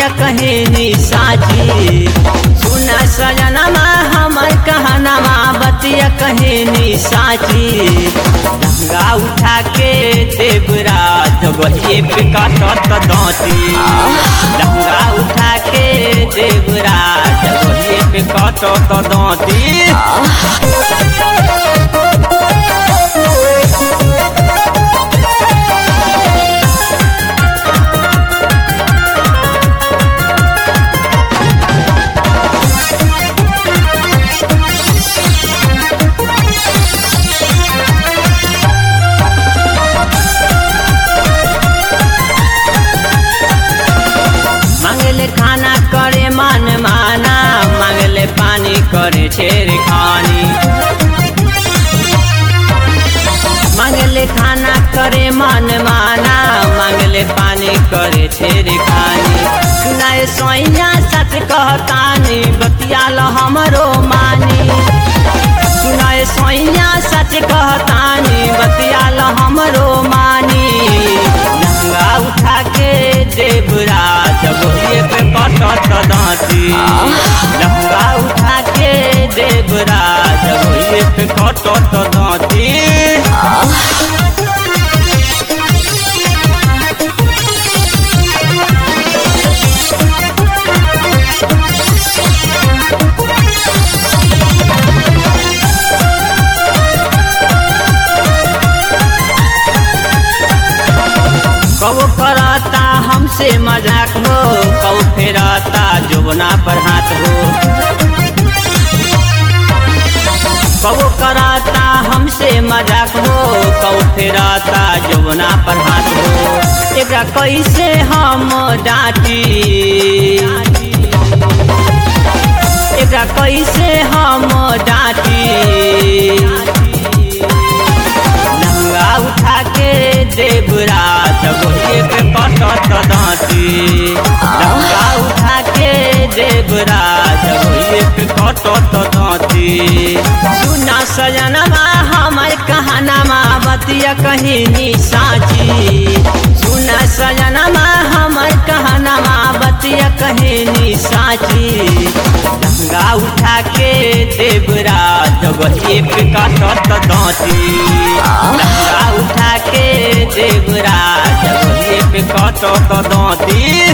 कहनी साची सुना सजनमा हमर कहनमा बतिया कहनी साची लहंगा उठा के देवरा जगहिए पे काटत दाँती लहंगा उठा के देवरा जगहिए पे काटत दाँती मांगले खाना करे मन माना मांगले पानी करे छेड़ खानी मांगले खाना करे मन माना मांगले पानी करे छेड़ खानी सुनाए सोइया सच कहतानी बतियाल हमरो मानी सुनाए सोइया सच कहतानी बतियाल हमरो मानी लहंगा उठा के देवरा जगहिए पे कटत दाँती लहंगा उठा के देवरा जगहिए पे कटत दाँती कबो करता हमसे मजाक हो कबो फेरता जोबना पर हाथ हो कबो करता हमसे मजाक हो कबो फेरता जोबना पर हाथ हो एकरा कैसे हम डांटी एकरा कैसे हम डांटी लहंगा उठा के देवरा जगहिए पे कटत दाँती लहंगा उठा के देवरा जगहिए पे कटत दाँती सुना सजनवा हमर कहानमा बतिया कहनी साची सुना सजनवा हमर कहानमा बतिया कहनी साची लहंगा उठा के देवरा जगहिए पे कटत दाँती लहंगा उठा के देवरा जगहिए पे कटत दाँती